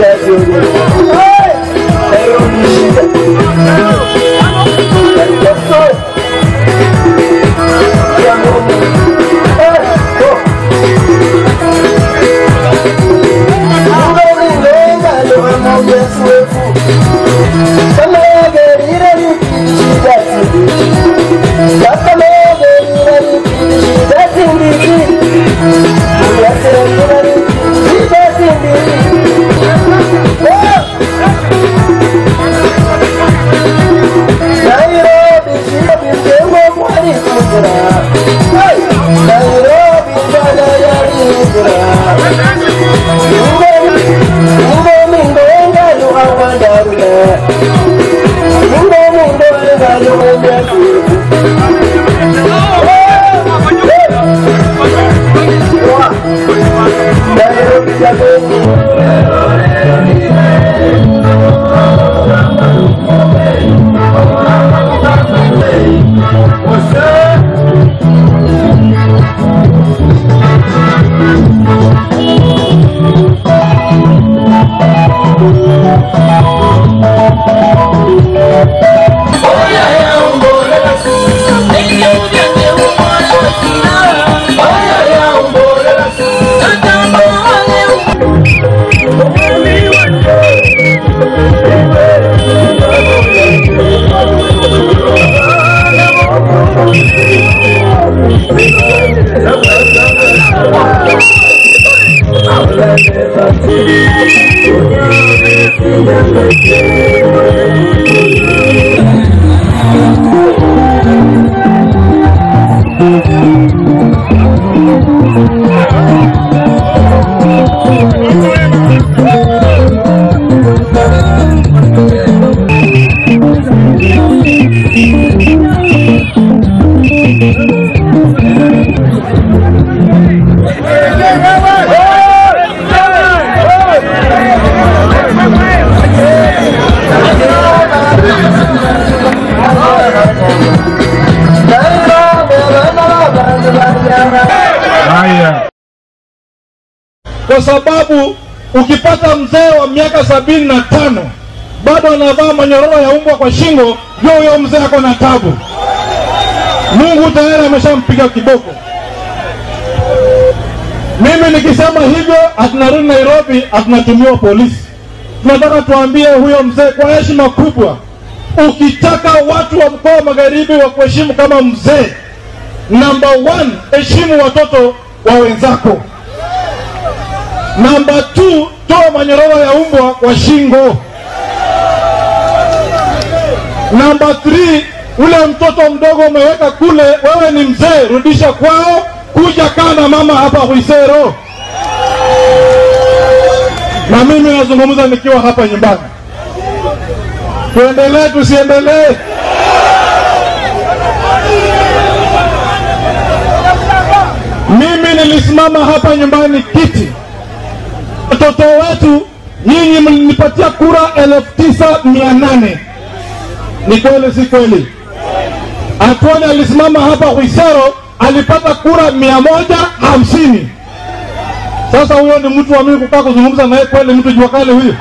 Haya, kwa sababu ukipata mzee wa miaka sabini na tano bado anavaa manyororo ya umbwa kwa shingo, jua huyo mzee ako na tabu. Mungu tayari ameshampiga kiboko. Mimi nikisema hivyo, hatunarudi Nairobi, hatunatumiwa polisi. Tunataka tuambie huyo mzee kwa heshima kubwa, ukitaka watu wa mkoa wa magharibi wa kuheshimu kama mzee, Number one, heshimu watoto wa wenzako. Number two, toa manyororo ya umbwa kwa shingo. Number three, ule mtoto mdogo umeweka kule, wewe ni mzee, rudisha kwao, kuja kaa na mama hapa Huisero. Na mimi nazungumza nikiwa hapa nyumbani. Tuendelee tusiendelee? Mimi nilisimama hapa nyumbani kiti, watoto wetu, nyinyi mlinipatia kura elfu tisa mia nane. Ni kweli si kweli? Atwani alisimama hapa Huisero alipata kura mia moja hamsini. Sasa huyo ni mtu wa mimi kukaa kuzungumza naye kweli? Mtu jua kali huyo?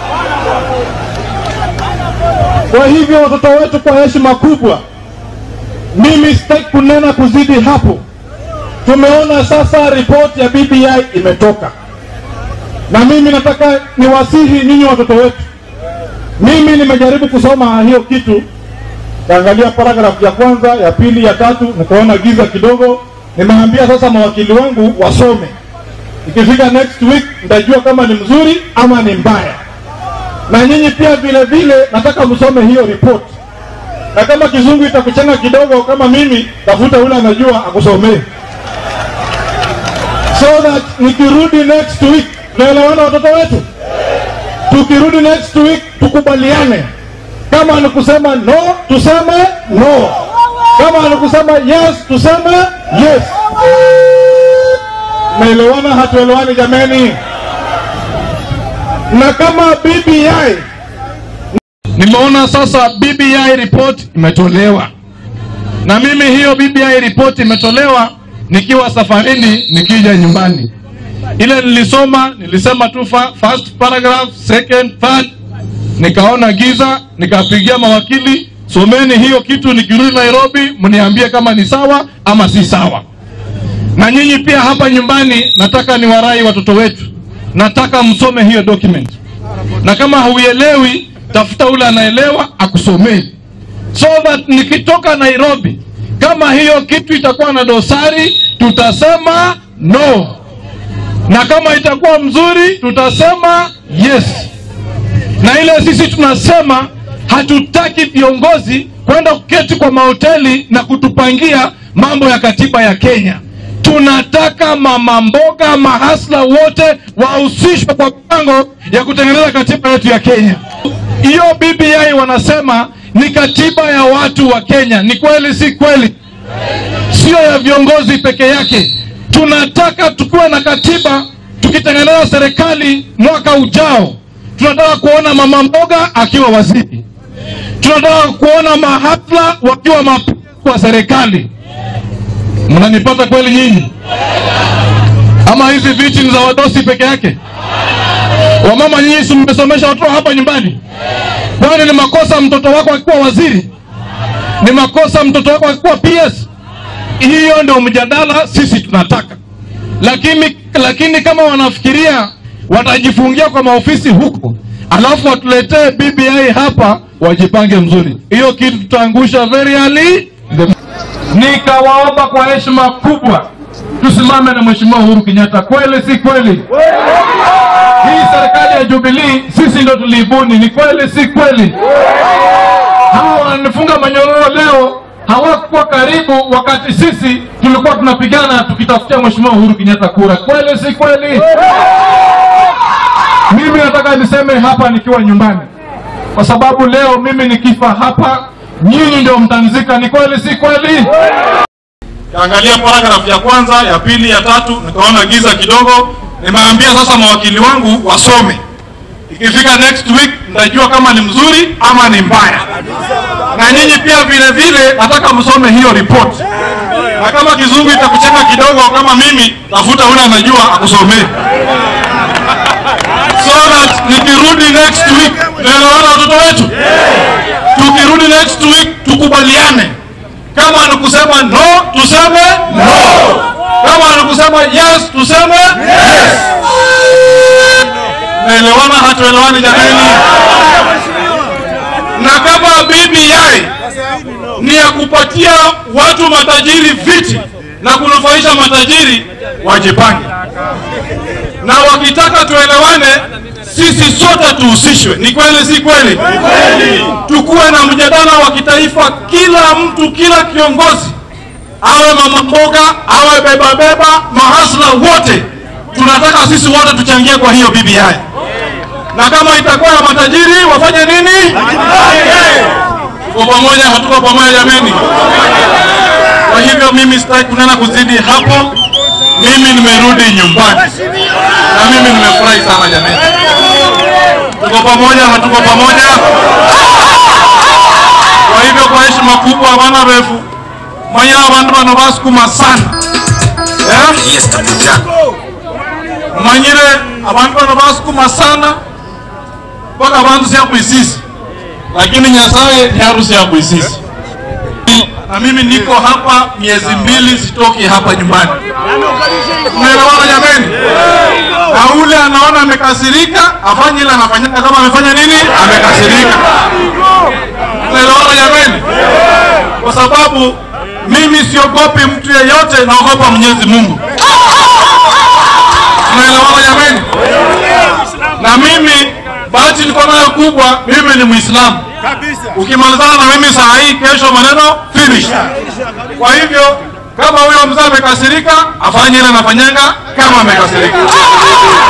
Kwa hivyo watoto wetu, kwa heshima kubwa, mimi sitaki kunena kuzidi hapo. Tumeona sasa ripoti ya BBI imetoka, na mimi nataka niwasihi nyinyi watoto wetu. Mimi nimejaribu kusoma hiyo kitu, kaangalia paragrafu ya kwanza, ya pili, ya tatu, nikaona giza kidogo. Nimeambia sasa mawakili wangu wasome, ikifika next week nitajua kama ni mzuri ama ni mbaya. Na nyinyi pia vile vile nataka msome hiyo ripoti, na kama kizungu itakuchanga kidogo kama mimi, tafuta ule anajua akusomee so that nikirudi next week tunaelewana watoto wetu tukirudi next week tukubaliane kama ni kusema no tuseme no kama ni kusema yes tuseme yes naelewana hatuelewani jameni na kama bbi nimeona sasa bbi report imetolewa na mimi hiyo bbi report imetolewa nikiwa safarini nikija nyumbani ile nilisoma nilisema tu fa- first paragraph second third nikaona giza nikapigia mawakili someni hiyo kitu nikirudi nairobi mniambie kama ni sawa ama si sawa na nyinyi pia hapa nyumbani nataka niwarai watoto wetu nataka msome hiyo document na kama hauelewi tafuta ule anaelewa akusomee so that nikitoka nairobi kama hiyo kitu itakuwa na dosari tutasema no na kama itakuwa mzuri tutasema yes na ile sisi tunasema hatutaki viongozi kwenda kuketi kwa mahoteli na kutupangia mambo ya katiba ya kenya tunataka mama mboga mahasla wote wahusishwe kwa mipango ya kutengeneza katiba yetu ya kenya hiyo bbi wanasema ni katiba ya watu wa kenya ni kweli si kweli sio ya viongozi peke yake tunataka tukuwe na katiba tukitengeneza serikali mwaka ujao tunataka kuona mama mboga akiwa waziri tunataka kuona mahafla wakiwa mapo wa serikali mnanipata kweli nyinyi ama hizi viti ni za wadosi peke yake wamama nyinyi si mmesomesha watoto hapa nyumbani kwani ni makosa mtoto wako akikuwa waziri ni makosa mtoto wako akikuwa ps hiyo ndio mjadala sisi tunataka lakini lakini kama wanafikiria watajifungia kwa maofisi huko alafu watuletee bbi hapa wajipange mzuri hiyo kitu tutaangusha very early The- nikawaomba kwa heshima kubwa tusimame na mheshimiwa uhuru kenyatta kweli si kweli hii serikali ya jubilii sisi ndo tuliibuni ni kweli si kweli hawa wananifunga manyororo leo hawakuwa karibu wakati sisi tulikuwa tunapigana tukitafutia mheshimiwa uhuru kenyatta kura kweli si kweli mimi nataka niseme hapa nikiwa nyumbani kwa sababu leo mimi nikifa hapa nyinyi ndio mtanzika ni kweli si kweli Kaangalia paragrafu ya kwanza, ya pili, ya tatu, nikaona giza kidogo. Nimeambia sasa mawakili wangu wasome, ikifika next week nitajua kama ni mzuri ama ni mbaya. Na nyinyi pia vile vile nataka msome hiyo report, na kama kizungu itakucheka kidogo kama mimi, tafuta ule anajua akusomee, so that nikirudi next week tunaelewana watoto wetu. Tukirudi next week tukubaliane kama ni kusema no tuseme no kama ni kusema yes tuseme yes naelewana hatuelewani jamani na kama BBI ni ya kupatia watu matajiri viti na kunufaisha matajiri wajipange na wakitaka tuelewane sisi sote tuhusishwe ni kweli si kweli tukuwe na mjadala wa kitaifa kila mtu kila kiongozi awe mama mboga awe beba beba mahasla wote tunataka sisi wote tuchangie kwa hiyo BBI na kama itakuwa ya matajiri wafanye nini tuko pamoja hatuko pamoja jameni kwa hivyo mimi sitaki kunena kuzidi hapo mimi nimerudi nyumbani na mimi nimefurahi sana jameni tuko pamoja hatuko pamoja kwa hivyo kwa heshima kubwa bana refu manya abantu bano basukuma sana eh? manyire abantu bano basukuma sana mpaka abantu syakuisisi lakini nyasaye ni harusi ya kuisisi na mimi niko hapa miezi mbili sitoki hapa nyumbani unaelewana jameni na ule anaona amekasirika afanye ile anafanyika kama amefanya nini amekasirika unaelewana jameni kwa sababu mimi siogopi mtu yeyote naogopa mwenyezi mungu unaelewana jameni na mimi bahati niko nayo kubwa mimi ni mwislamu ukimalizana na mimi saa hii kesho maneno finish kwa hivyo kama huyo mzee amekasirika afanye ile anafanyanga kama amekasirika